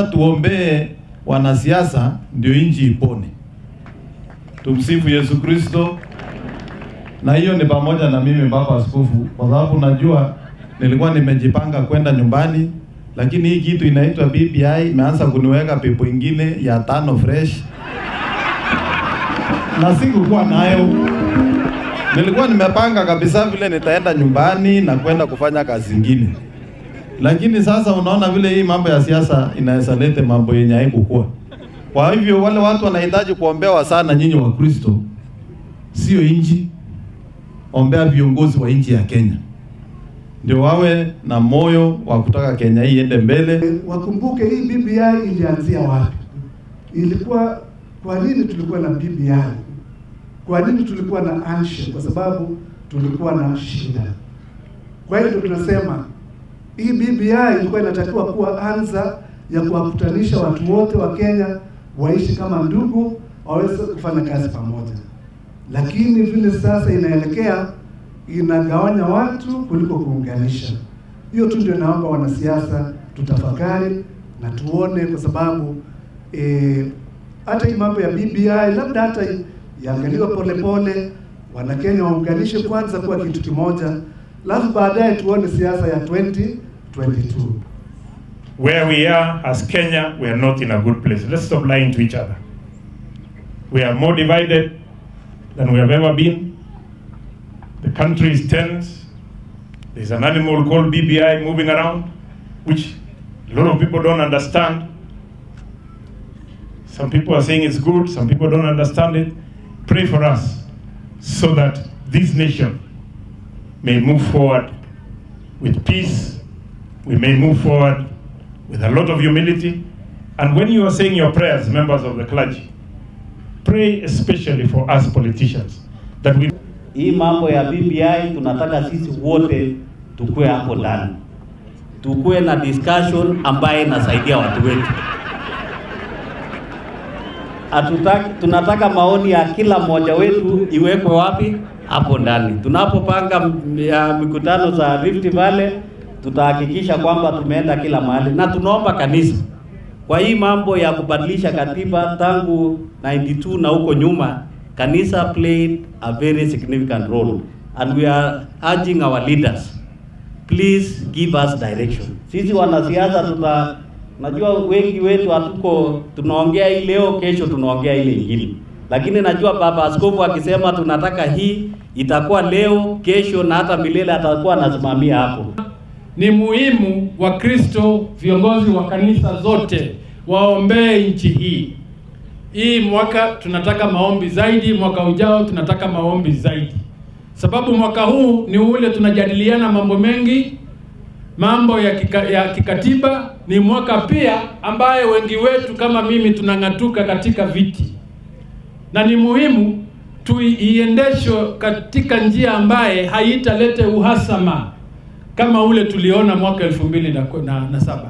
Tuombee wanasiasa ndio nchi ipone. Tumsifu Yesu Kristo. Na hiyo ni pamoja na mimi baba askofu, kwa sababu najua nilikuwa nimejipanga kwenda nyumbani, lakini hii kitu inaitwa BBI imeanza kuniweka pepo ingine ya tano fresh, na sikukuwa nayo. Nilikuwa nimepanga kabisa vile nitaenda nyumbani na kwenda kufanya kazi zingine, lakini sasa unaona vile hii mambo ya siasa inaweza lete mambo yenye haikukuwa. Kwa hivyo wale watu wanahitaji kuombewa sana, nyinyi wa Kristo, sio inji ombea viongozi wa nchi ya Kenya ndio wawe na moyo wa kutaka Kenya hii iende mbele. Wakumbuke hii BBI ilianzia wapi? Ilikuwa kwa nini tulikuwa na BBI? Kwa nini tulikuwa na handshake? Kwa sababu tulikuwa na shida. Kwa hiyo tunasema hii BBI ilikuwa inatakiwa kuwa anza ya kuwakutanisha watu wote wa Kenya waishi kama ndugu, waweze kufanya kazi pamoja lakini vile sasa inaelekea inagawanya watu kuliko kuunganisha. Hiyo tu ndio naomba wanasiasa tutafakari na tuone, kwa sababu eh, hata hii mambo ya BBI labda hata iangaliwe polepole, Wanakenya waunganishe kwanza kuwa kitu kimoja, alafu baadaye tuone siasa ya 2022. Where we are as Kenya, we are not in a good place. Let's stop lying to each other. We are more divided than we have ever been. The country is tense. There's an animal called BBI moving around, which a lot of people don't understand. Some people are saying it's good, some people don't understand it. Pray for us so that this nation may move forward with peace. We may move forward with a lot of humility. And when you are saying your prayers, members of the clergy, pray especially for us politicians that we Hii mambo ya BBI tunataka sisi wote tukue hapo ndani, tukue na discussion ambaye inasaidia watu wetu. Hatutaki, tunataka maoni ya kila mmoja wetu iwekwe wapi? Hapo ndani. Tunapopanga m- ya mikutano za Rift Valley, tutahakikisha kwamba tumeenda kila mahali, na tunaomba kanisa kwa hii mambo ya kubadilisha katiba tangu 92 na huko nyuma, kanisa played a very significant role and we are urging our leaders please give us direction. Sisi wanasiasa tuta najua wengi wetu hatuko tunaongea hii leo, kesho tunaongea ile ingine, lakini najua baba askofu akisema tunataka hii itakuwa leo, kesho na hata milele atakuwa anasimamia hapo. Ni muhimu Wakristo, viongozi wa kanisa zote waombee nchi hii. Hii mwaka tunataka maombi zaidi, mwaka ujao tunataka maombi zaidi, sababu mwaka huu ni ule tunajadiliana mambo mengi, mambo ya, kika, ya kikatiba. Ni mwaka pia ambaye wengi wetu kama mimi tunang'atuka katika viti, na ni muhimu tuiendeshwe katika njia ambaye haitalete uhasama kama ule tuliona mwaka elfu mbili na, na, na saba.